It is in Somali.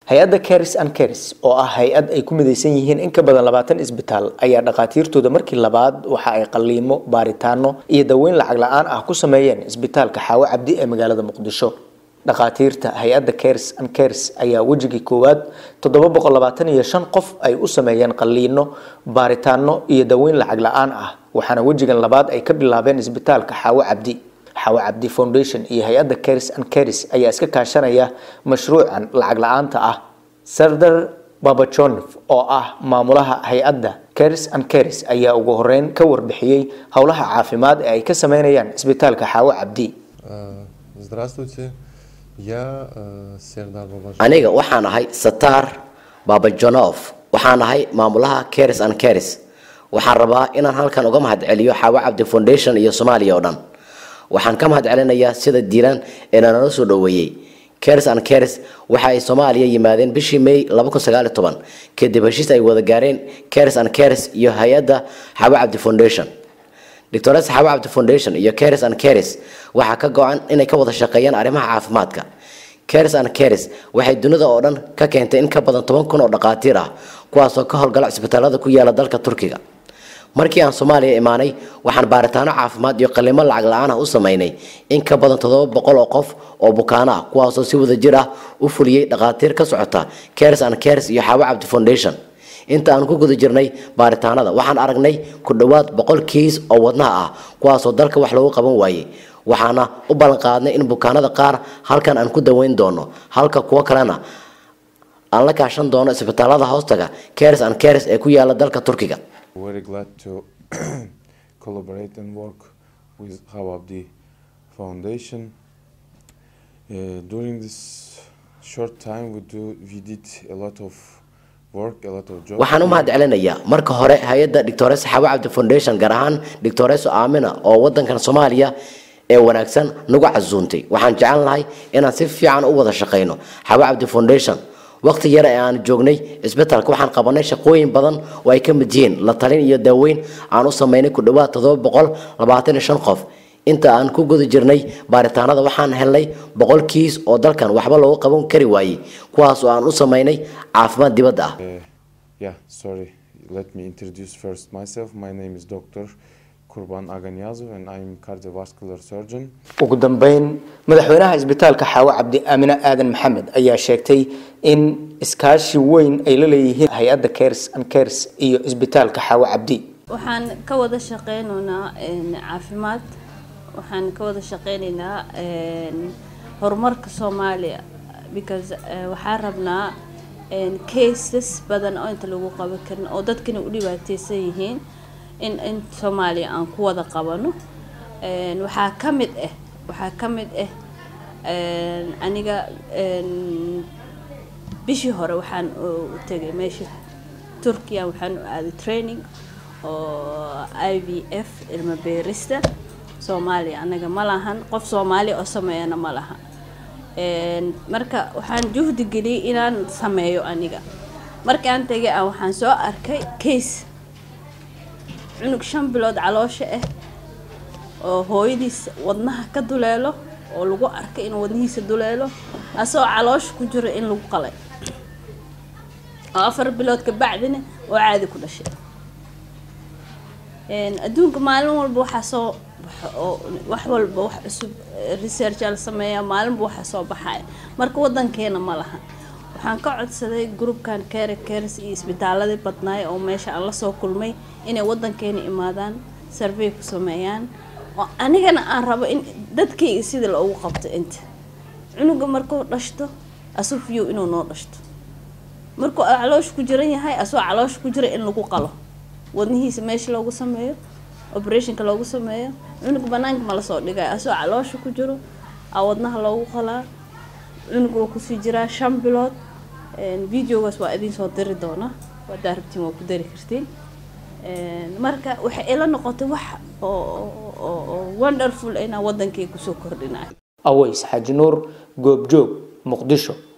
hay-adda caris and caris oo ah hay-ad ay ku midaysan yihiin in ka badan labaatan isbitaal ayaa dhakhaatiirtooda markii labaad waxa ay qaliimo baaritaano iyo daweyn lacag la-aan ah ku sameeyeen isbitaalka xaawo cabdi ee magaalada muqdisho dhakhaatiirta hay-adda caris and caris ayaa wejigii koowaad toddoba boqol labaatan iyo shan qof ay u sameeyeen qaliino baaritaano iyo daweyn lacag la-aan ah waxaana wejigan labaad ay ka bilaabeen isbitaalka xaawo cabdi xawa cabdi foundation iyo hay-adda caris and caris ayaa iska kaashanaya mashruucan lacag la-aanta ah sardar babajonef oo ah maamulaha hay-adda caris and caris ayaa ugu horeyn ka warbixiyey howlaha caafimaad ee ay ka sameynayaan isbitaalka xaawo cabdi Здравствуйте, я э, Сердар Бабажан. aniga waxaan ahay satar babajonof waxaan ahay maamulaha caris and caris waxaan rabaa inaan halkan uga mahadceliyo xaawo cabdi foundation iyo soomaaliya oo dhan waxaan ka mahadcelinayaa sida diiran ee nalala soo dhoweeyey caris and caris waxa ay soomaaliya yimaadeen bishii may kadib heshiis ay wada gaareen caris and caris iyo hay-adda xaawo cabdi foundation doctores xaawo cabdi foundation iyo caris and caris waxaa ka go-an inay ka wada shaqeeyaan arrimaha caafimaadka caris and caris waxay dunida oo dhan ka keentay in ka badan toban kun oo dhakhaatiir ah kuwaasoo ka howlgala cisbitaalada ku yaala dalka turkiga markii aan soomaaliya imaanay waxaan baaritaano caafimaad iyo qalimo lacag la-aan ah u sameynay in ka badan toddoba boqol oo qof oo bukaano ah kuwaasoo si wada jir ah u fuliyey dhakhaatiir ka socota caris and caris iyo xaawo cabdi foundation inta aan ku guda jirnay baaritaanada waxaan aragnay ku dhowaad boqol kiis oo wadnaha ah kuwaasoo dalka wax loogu qaban waayey waxaana u ballan qaadnay in bukaanada qaar halkan aan ku daweyn doono halka kuwo kalena aan la kaashan doono isbitaalada hoostaga caris and caris ee ku yaala dalka turkiga Very glad to collaborate and work with Hawabdi Foundation. Uh, during this short time, we do we did a lot of work, a lot of jobs. waxaan u mahadcelinayaa marka hore hay-adda doctores xawa cabdi foundation gaar ahaan doctores aamina oo wadankan soomaaliya ee wanaagsan nagu casuuntay waxaan jecel lahay inaan si fiican u wada shaqeyno xawa cabdi foundation waqti yar ee aan joognay isbitaalka waxaan qabanay shaqooyin badan oo ay ka mid yihiin la talin iyo daaweyn aan u sameynay ku dhowaad toddoba boqol labaatan iyo shan qof inta aan ku guda jirnay baaritaanada waxaan helnay boqol kiis oo dalkan waxba loogu qaban kari waayey kuwaas oo aan u sameynay caafimaad dibadda ah Uh, yeah, sorry. Let me introduce first myself. My name is Dr. Kurban Aganyazov and I'm cardiovascular surgeon. ugu dambeyn madaxweynaha isbitaalka xaawo cabdi aamine aadan maxamed ayaa sheegtay in iskaashi weyn ay la leeyihiin hay-adda cares and cares iyo isbitaalka xaawo cabdi waxaan ka wada shaqeynaynaa een, caafimaad waxaan ka wada shaqeynaynaa een, horumarka soomaaliya because eh, waxaan rabnaa een, cases badan oo inta lagu qaban karin oo dadkana u dhibaateysan yihiin in in soomaaliya aan ku wada qabano Een, waxaa ka mid ah waxaa ka mid ah een, aniga een, bishii hore waxaan u u tegay meesha turkiya waxaan u aaday training oo i v f ilma beerista soomaaliya anaga ma lahan qof soomaali oo sameeyana ma laha Een, marka waxaan juhdi geliyey inaan sameeyo aniga markaan tegay aan waxaan soo arkay case cunug shan bilood caloosha ah oo hooyadiis wadnaha ka duleelo oo lagu arkay inuu wadnihiisa duleelo asagoo caloosha ku jiro in lagu qalay oo afar bilood ka bacdina oo caadi ku dhashay Een, adduunka maalin walba waxaa soo baxo oo wax walba wax cusub eh, research aa la sameeyaa maalinba waxaa soo baxaya marka wadankeena ma laha waxaan ka codsaday groupkan care cares iyo isbitaaladii badnaay oo meesha aan lasoo kulmay inay wadankeena imaadaan survey ku sameeyaan oo anigana aan rabo in dadkayga sida loogu qabto inta cunuga markuu dhashto asufiyow inuu noo dhashto markuu caloosha ku jiran yahay asagoo caloosha ku jira in lagu qalo wadnihiisa meesha loogu sameeyo operationka loogu sameeyo cunug banaanka ma lasoo dhigayo asagoo caloosha ku jiro aa wadnaha loogu qalaa cunug waa kusii jiraa shan bilood Een, videogaas waa idiin soo diri doona wadaa rabtiin waa ku dari kartiin Een, marka waxay ila noqotay wax oo oo- oo oo wonderful inaa wadankay kusoo kordhinayo aways xaaji nuur goobjoog muqdisho